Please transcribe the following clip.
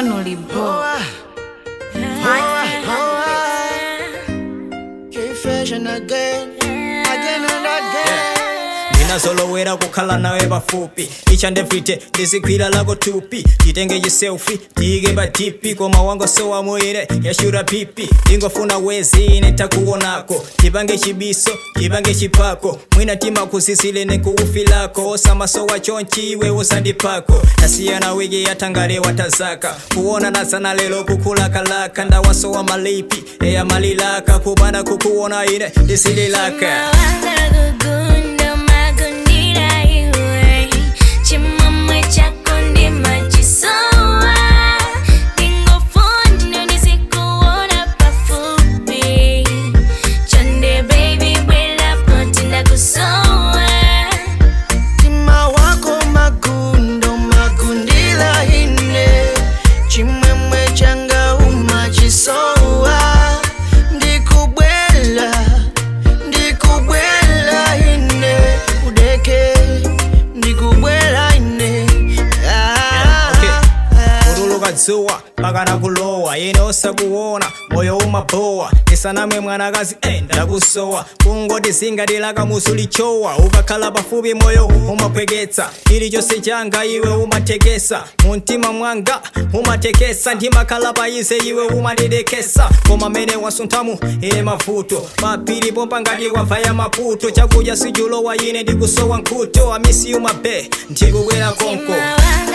Family Boy. Keep fashion again, again and again. ndinazolowera kukhala nawe pafupi each and every day ndizikwira lako tupi titenge chiselfi tiyike pa tipi koma wanga sowamoyere yashura pipi ingofuna wezi ine takuonako tipange chibiso tipange chipako mwina timakusisile nekuufilako osamasowa chonchi iwe usandipako tasiyana wiki yatangale watazaka kuona nazana lelo kukulakalaka ndawasowa malipi eya malilaka kubana kukuona ine ndisililaka Tima wako magundo magundila ine chimwemwe changa umachisowa ndikubwela ndikubwela ine udeke ndikubwela ine ah, Okay. ah. kutuluka dzuwa pakana kulowa yene osakuona moyo umabowa isaname mwanakazi eh, ndakusowa kungoti zingatilaka musulichowa ukakhala pafupi moyo umapweketsa chilichonse changa iwe umatekesa muntima mwanga umatekesa ndimakhala payize iwe umadidekesa koma mene wasunthamu ine mavuto mapiri pompa ngati kwavaya maputo chakudya sichulowa ine ndikusowa nkhuto amisi umabe ndikukwera konko Mawanga